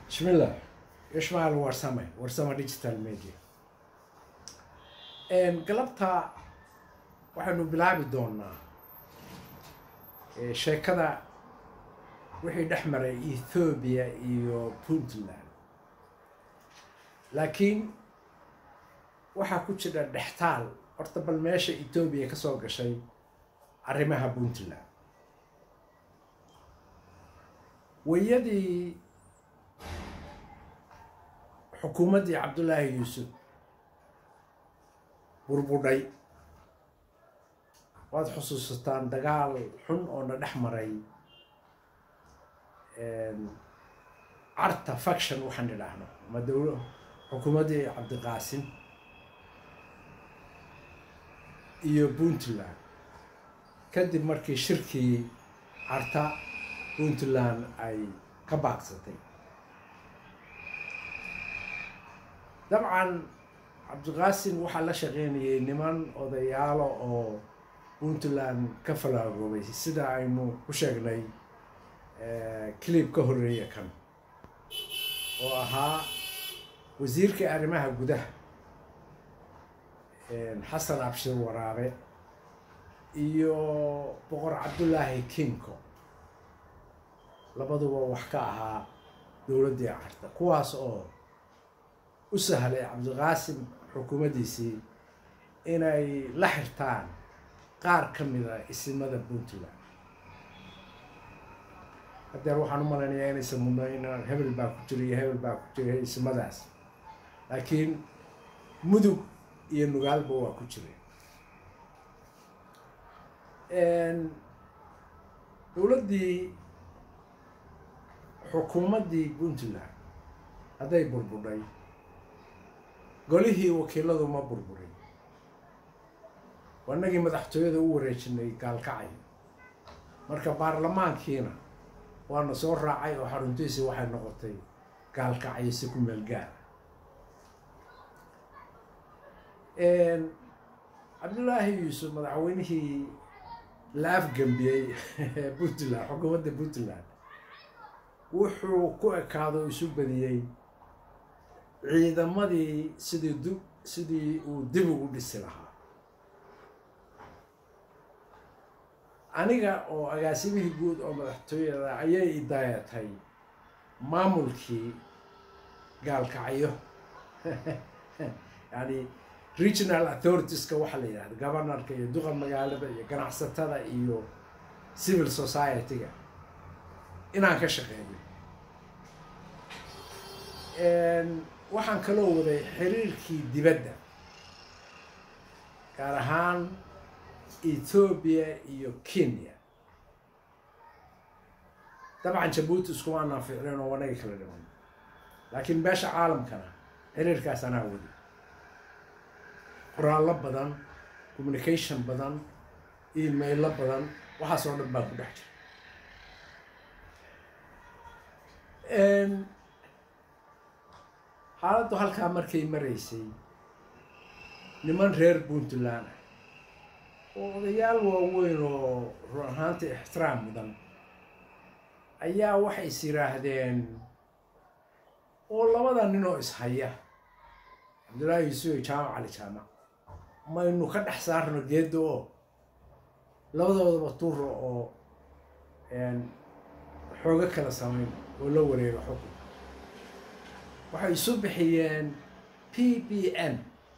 بسم الله يشمع الورسمة ورسمة ديجيتال ميديا galabta waxaynu bilaabi doonaa sheekada wixii dhex maray ethoobiya iyo puntland laakiin waxaa ku jira dhextaal horta bal meesha ethoobiya ka soo gashay arrimaha puntland wayadii xukuumaddii cabdullaahi yuusuf burbudhay waad xusuusataan dagaal xun oo na dhex maray carta faction waxaan idhaahno ama dowla xukuumaddii cabdiqaasim iyo puntland kadib markii shirkii carta puntland ay ka baaqsatay dabcan cabdiqaasim waxaa la shaqeynayay niman odayaalo oo puntland ka falaagoobay sida aynu ku sheegnay clib ka horreeya kan oo ahaa wasiirka arrimaha gudaha xasan abshir waraabe iyo boqor cabdullaahi kinko labaduba wax ka ahaa dowladdii carta kuwaas oo u sahlay cabdiqaasim xukuumaddiisii inay la xirtaan qaar ka mida isimada puntland hadeer waxaan u malaynayaa inaysan mudnayn hebel baa ku jira iyo hebel baa ku jira isimadaas laakiin mudug iyo nugaalba waa ku jira dowladdii xukuumaddii puntland hadday burbudhay golihii wakiiladu ma burburin wanagii madaxtooyada u wareejinay gaalkacay marka baarlamaankiina waana soo raacay oo xaruntiisii waxay noqotay gaalkacyo si ku meel gaara cabdullaahi yuusuf madaxweynihii la afgambiyey puntland xukuumadda puntland wuxuu ku ekaado isu badiyey ciidamadii sidii du sidii uu dib ugu dhisi lahaa aniga oo agaasimihii guud oo madaxtooyada ayay idaayatay maamulkii gaalkacyo yani regional authoritiska waxaa la yidhahda governorka iyo duqa magaalada iyo ganacsatada iyo civil society-ga inaan ka shaqeeyo waxaan kaloo waday xiriirkii dibadda gaar ahaan ethoobiya iyo kenya dabcan jabuuti iskuma anaan ficleen oo wanaga kala dhiman laakiin beesha caalamkana xiriirkaas anaa wadi qoraallo badan communication badan emailo badan waxaas oo dhan baa ku dhex jira xaaladdu halkaa markay maraysay niman reer puntland ah oo odayaal waaweyn oo run ahaanta ixtiraam mudan ayaa waxay is yidhaahdeen oo labada nin oo ishaya cabdullaahi yuusuf iyo jaamac cali jaamac maynu ka dhex saarno geedda oo labadoodaba tuuro oo xoogo kala samayn oo la wareego xukun waxay isu bixiyeen p b n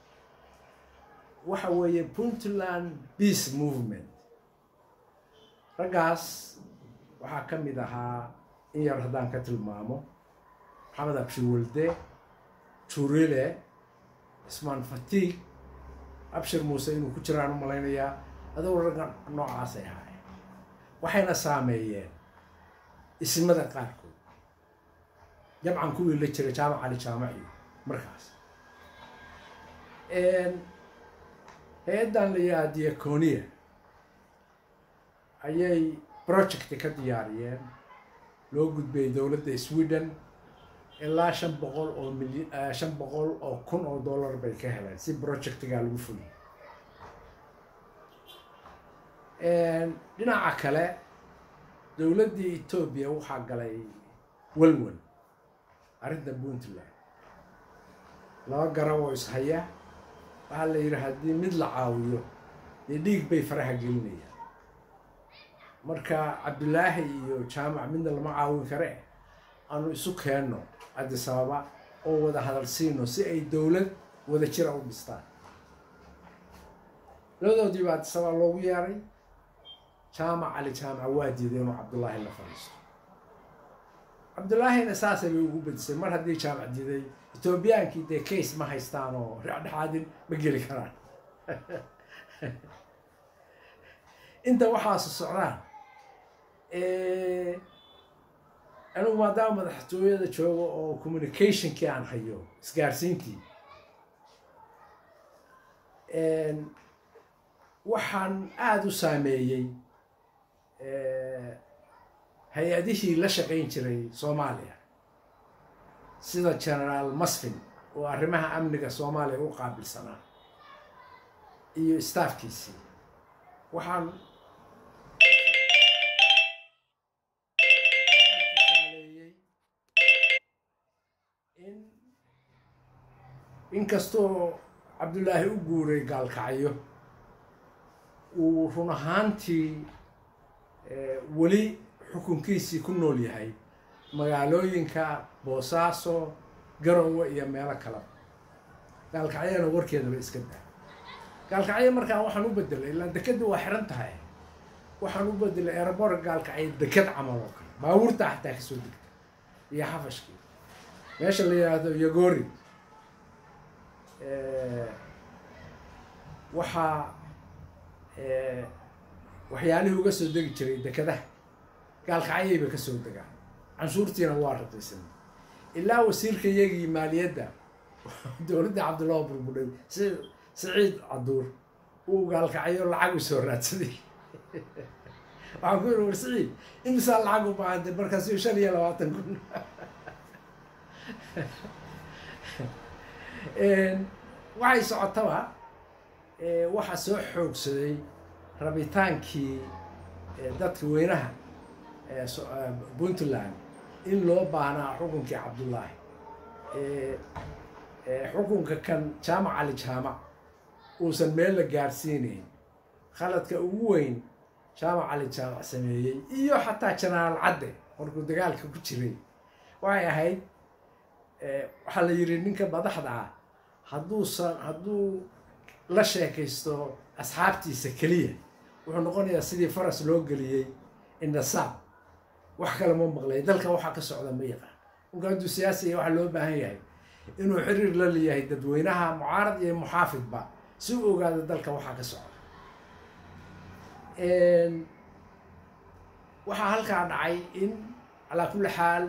waxa weeye puntland peace movement raggaas waxaa ka mid ahaa in yar haddaan ka tilmaamo maxamed abshir jurile cismaan fatiig abshir muuse inuu ku jiraan u malaynayaa adoo ragga noocaasay ahaayeen waxayna saameeyeen ismada qaarkood jabcan kuwii la jiray jaamac cali jaamac iyo markaas hay-addan la yidhaha diaconia ayay project ka diyaariyeen loo gudbiyey dowladda sweden ilaa shan boqol oo milyan shan boqol oo kun oo dollar bay ka heleen si projectgaa lagu fuliyay dhinaca kale dowladdii etoobiya waxaa galay welwel arrinta puntland laba garab oo ishaya waxaa la yidhi haddii mid la caawiyo dee dhiig bay faraha gelinayaan marka cabdulaahi iyo jaamac midna lama caawin kare aanu isu keenno cabdisababa oo wada hadal siino si ay dowlad wada jira u dhistaan labadoodii baa cabdisababa loogu yeeray jaamac cali jaamaca waa diiday inuu cabdullaahi la fadhiisto cabdullaahina saasay bay ugu bedisay mar haddii jaamac diiday etoobiyaankii dee case ma haystaan oo dhexdhexaadin ma geli karaan inta waxaasu socdaan anigu maadaama madaxtooyada joogo oo communicationkii aan hayo isgaarsiintii waxaan aada u saameeyey hay-adihii la shaqayn jiray soomaaliya sida generaal masfin oo arrimaha amniga soomaaliya u qaabilsanaa iyo staafkiisii waxaan tusaaleeyey in inkastoo cabdullaahi u guuray gaalkacyo uu run ahaantii weli xukunkiisii ku nool yahay magaalooyinka boosaaso garowe iyo meelo kaleba gaalkacyana warkeedaba iska daa gaalkacyo markaan waxaan u bedelay ilaa dekeda waa xiran tahay waxaan u bedelay erebor gaalkacyo deked camal oo kale baabuurta xataa kasoo degta iyo xafashkii meesha la yidhaahdo yagori waxaa waxyaalihii uga soo degi jiray dekedaha gaalkacyayba ka soo degaan canshuurtiina waa raqiisan ilaa wasiirka iyagii maaliyadda dowladda cabdullahi burbudhay si siciid caduur uu gaalkacyo lacag u soo raadsaday waxaan ku yidhi war siciid imisaa lacag u baahantay markaasuu shan iyo labaatan kun waxay socotaba waxaa soo xoogsaday rabitaankii dadka weynaha puntland in loo baahnaa xukunkii cabdullaahi xukunka kan jaamac cali jaamac uusan meel la gaarsiinayn khaladka ugu weyn jaamac cali jaamac sameeyey iyo xataa jenaraal cadde markuu dagaalka ku jiray waxay ahayd waxaa la yidhi ninka madaxda ah hadduusan hadduu la sheekaysto asxaabtiisa keliya wuxuu noqonayaa sidii faras loo geliyey indasaab wax kale ma maqlay dalka waxaa ka socda ma yaqaan marka hadduu siyaasiya waxaa loo baahan yahay inuu xiriir la leeyahay dadweynaha mucaarad iyo muxaafidba si u ogaado dalka waxaa ka socda waxaa halkaa dhacay in calaa kulli xaal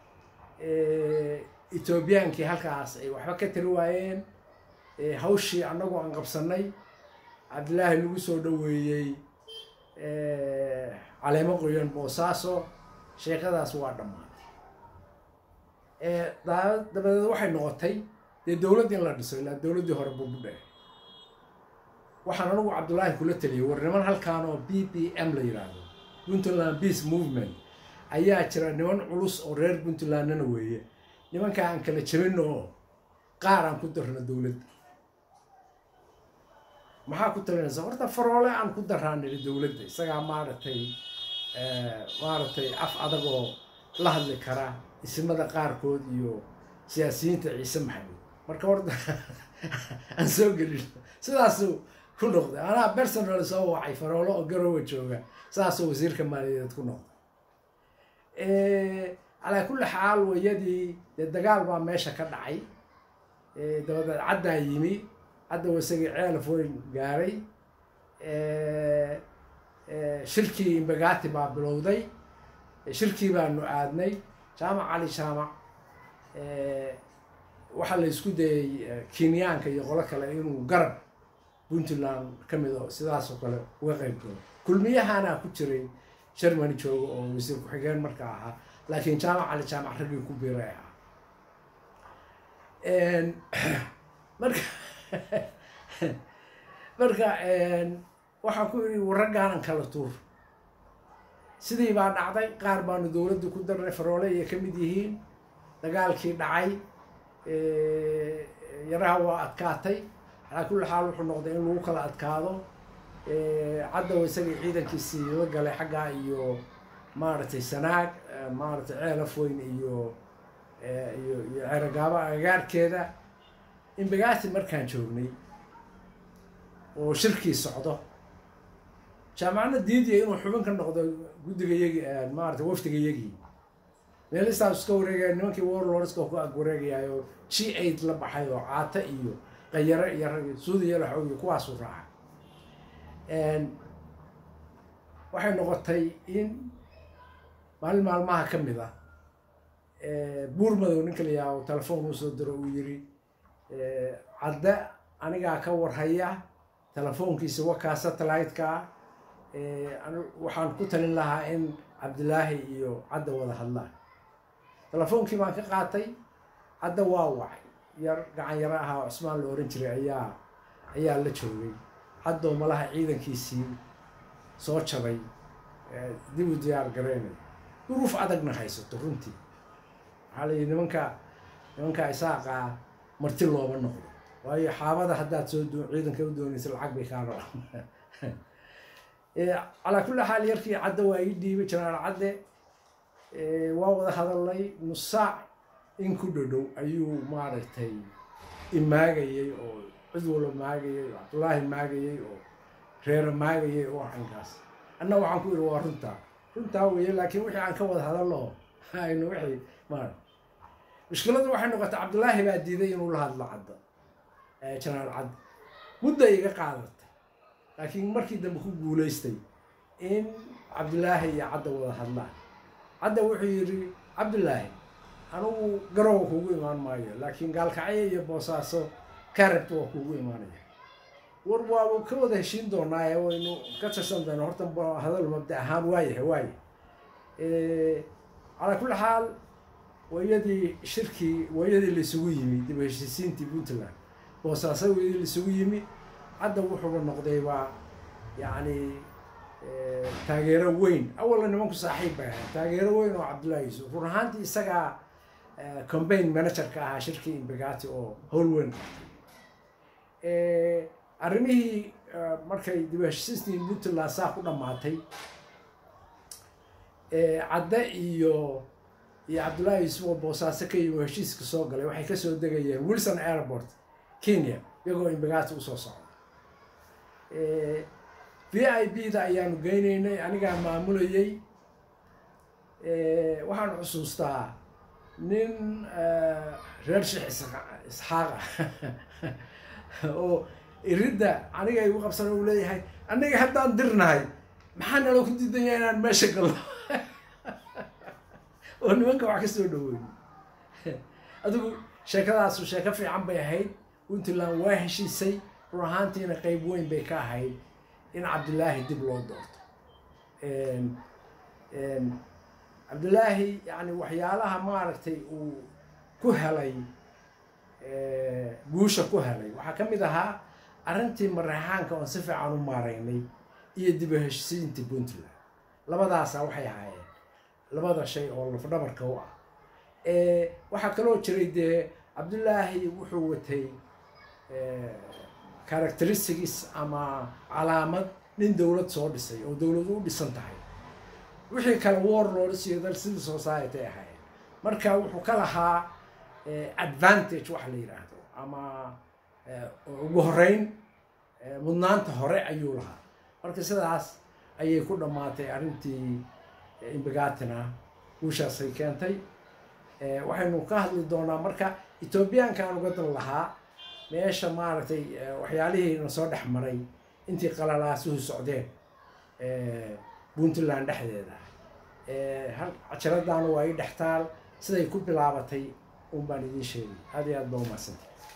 etoobiyaankii halkaas ay waxba ka tari waayeen hawshii annagu aan qabsanay cabdillaahi lagu soo dhoweeyey caleemo qoyan boosaaso sheekadaas waa dhammaatay dabadeed waxay noqotay dee dowladd in la dhiso ilaa dowladdii hore burbudhe waxaan anagu cabdullaahi kula taliyay war niman halkaan oo b b m la yidhaahdo puntland peace movement ayaa jira niman culus oo reer puntlandna weeye nimankaa aan kala jabino oo qaar aan ku darno dowladda maxaa ku talinaysa horta faroole aan ku daraan niri dowladda isagaa maaragtay maaragtay af adagoo la hadli kara isimada qaarkood iyo siyaasiyiinta ciise maxamed marka horta aan soo gelin sidaasuu ku noqday anaa personal soo wacay faroolo oo garowa jooga saasuu wasiirka maaliyadeed ku noqday calaa kulli xaal wayadii dee dagaal baa meesha ka dhacay dabadeed caddaa yimi hadda wasagii ceelaf weyn gaaray shirkii imbagati baa bilowday shirkii baanu aadnay jaamac cali jaamac waxaa la isku dayay kenyaanka iyo qolo kale inuu garab puntland ka mid oo sidaasoo kale uga qayb galo kulmiyahana ku jiray germany jooga oo wasiir ku-xigeen marka ahaa laakiin jaamac cali jaamac raggii ku biiray ah marka marka waxaan ku yidhi warraggaanan kala tuur sidii baa dhacday qaar baanu dowladda ku darnay faroole iyo ka mid yihiin dagaalkii dhacay yaraha waa adkaatay calaa kulli xaal wuxuu noqday in lagu kala adkaado caddaw isagii ciidankiisii la galay xaggaa iyo maaragtay sanaag maaragtay ceelaf weyn iyo iyo iyo ceerogaabo agagaarkeeda imbagaati markaan joognay oo shirkii socdo jaamacadna diidiya inuu xubin ka noqdo guddiga yagi maarata wafdiga yagii meelistaas iska wareegaya nimankii warlordska ku ag wareegayaayo g aid la baxay oo caata iyo qayaro iyo rag suudiya laxow iyo kuwaasu raaca waxay noqotay in maalin maalmaha ka mid ah buur madow ninka la yaaho telefoon uu soo diro uu yiri cadde anigaa ka warhaya telefoonkiisa wakaa satellite-ka waxaan ku talin lahaa in cabdilaahi iyo cadda wada hadlaan telefoonkii baan ka qaatay cadda waa wacay yar gacan yaro ahaa oo cusmaan la ohan jiray ayaa ayaa la joogay caddoo malaha ciidankiisii soo jabay dib u diyaar garaynay duruuf adagna haysato runtii waxaa la yidhi nimanka nimanka isaaqaa marti looma noqdo waayo xaabada haddaad soo doo ciidanka u doonaysa lacag bay kaa rabaan calaa kulli xaal yarkii cadde waa ii dhiibay janaal cadde waa wada hadalnay nus saac in ku dhodhow ayuu maaragtay imaagayey oo cid walba maagayey oo cabdullaahi maagayey oo reero maagayey oo arrinkaas anna waxaan ku idhi waa runtaa runtaa weeye laakiin wixii aan ka wada hadalno aynu wixii maar mushkiladu waxay noqotay cabdullaahi baa diiday inuu la hadlo cadda janaal cadde mudda iga qaadatay laakiin markii dambe ku guulaystay in cabdillaahi iyo cadda wada hadlaan cadda wuxuu yidhi cabdillaahi anugu garowa kuugu imaan maayo laakiin gaalkacyo iyo boosaaso karabta waa kuugu imaanaya war waaba ka wada heshiin doonaaye waynu ka tirsan doona horta hadal mabda ahaan waayahay waaya calaa kulli xaal wayadii shirkii wayadii laisugu yimi dib heshiisiintii puntland boosaaso wayadii laisugu yimi cadda wuxuuba noqdayba yacni taageero weyn awalna nimanku saaxiib bay ahayd taageero weyn oo cabdullahi yuusuf run ahaantii isagaa combain managerka ahaa shirkii imbegati oo howl weyn qabtay arrimihii markay dib heshiisiintii puntland saa ku dhammaatay cadde iyo iyo cabdullaahi yuusuf oo boosaaso ka yimi heshiiska soo galay waxay kasoo degayeen wilson airport kenya iyagoo imbegati usoo socda v i b da ayaanu geynaynay anigaa maamulayey waxaan xusuustaa nin reer sheekh isxaaqa oo iridda aniga igu qabsan uu leeyahay aniga haddaan dirnahay maxaa nala ku diidanya inaan meesha galno oo nimanka wax ka soo dhaweyn adigu sheekadaasu sheeko fiican bay ahayd puntland waa heshiisay run ahaantiina qeyb weyn bay ka ahayd in cabdillaahi dib loo doorto cabdillaahi yani waxyaalaha maaragtay uu ku helay guusha ku helay waxaa ka mid ahaa arrintii mareexaanka oon si fiican u maaraynay iyo dib u heshisiintii puntland labadaasa waxay ahaayeen labada shay oo lafdhabarka u ah waxaa kaloo jiray dee cabdullaahi wuxuu watay characteristics ama calaamad nin dowlad soo dhisay oo dowladu u dhisan tahay wixii kale warlords iyo dal civil society ahayd marka wuxuu ka lahaa advantage waxa la yidhaahdo ama ugu horeyn mudnaanta hore ayuu lahaa marka sidaas ayay ku dhammaatay arrintii imbegatina guushaasay keentay waxaynu ka hadli doonaa marka ethoobiyaankaan uga dan lahaa meesha maaragtay waxyaalihiina soo dhex maray intii qalalaasuhu socdeen puntland dhexdeeda cajaladaana waa ii dhextaal siday ku bilaabatay un baan idiin sheegay aad iyo aad ba umadsantay